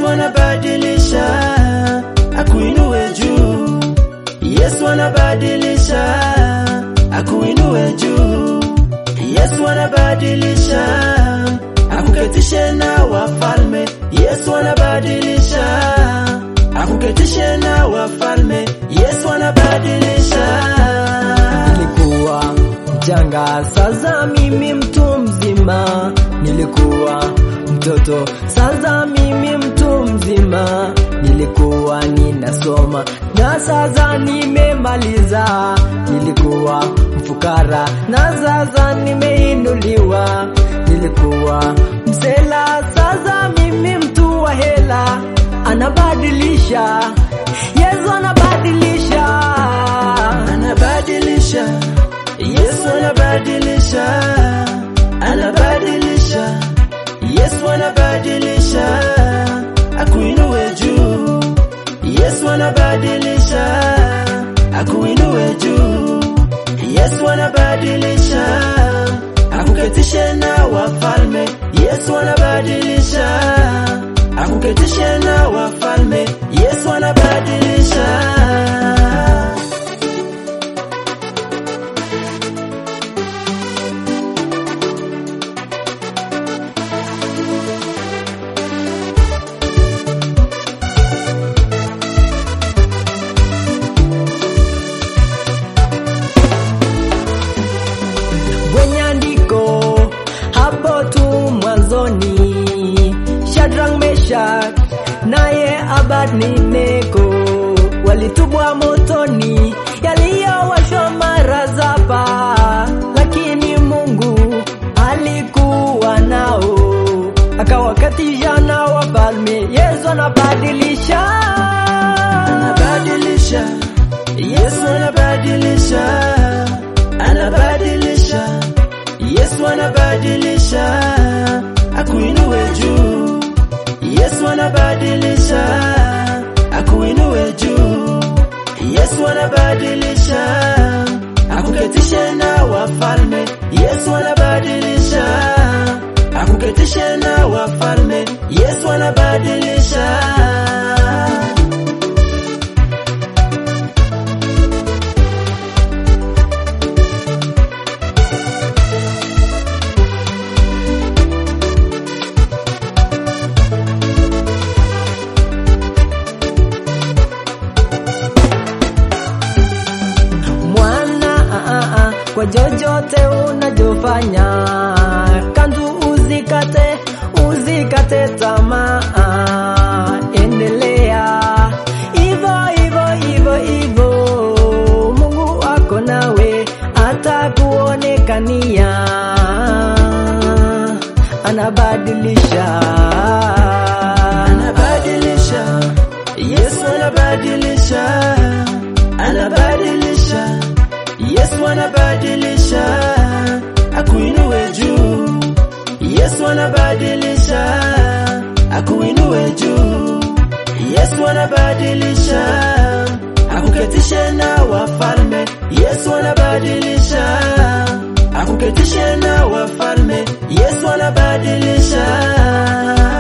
Yesu anabadilisha, akuinue juu. Yesu anabadilisha, akuinue juu. Yesu anabadilisha, akuketishe na wafalme. Yesu anabadilisha, akuketishe na wafalme. Yesu anabadilisha. Nilikuwa mchanga, sasa mimi mtu mzima. Nilikuwa mtoto, sasa mimi mtu mzima. Nilikuwa ninasoma na sasa nimemaliza. Nilikuwa mfukara na sasa nimeinuliwa. Nilikuwa msela, sasa mimi mtu wa hela. Anabadilisha, Yesu anabadilisha. anabadilisha Yesu anabadilisha anabadilisha Yesu anabadilisha akuinue juu Yesu anabadilisha akuinue juu Yesu anabadilisha akuketishe na wafalme Yesu anabadilisha akuketishe na wafalme Yesu anabadilisha kwenye andiko hapo tu mwanzoni, Shadrach, Meshach naye Abednego walitupwa motoni yaliyowashwa mara saba, lakini Mungu alikuwa nao akawakatisha na wafalme. Yesu anabadilisha anabadilisha Yesu anabadilisha anabadilisha Yesu anabadilisha akuinue juu Yesu anabadilisha akuinue juu Yesu anabadilisha akuketishe na wafalme Yesu anabadilisha akuketishe na wafalme Yesu anabadilisha mwana ah, ah, ah, kwa jojote unajofanya kanzu uzikate uzikate tamaa endelea ivo ivo ivo ivo mungu wako nawe atakuonekania anabadilisha anabadilisha Yesu anabadilisha anabadilisha Yesu anabadilisha akuinue juu Yesu anabadilisha akuinue juu Yesu anabadilisha akuketishe na wafalme Yesu anabadilisha akuketishe na wafalme Yesu anabadilisha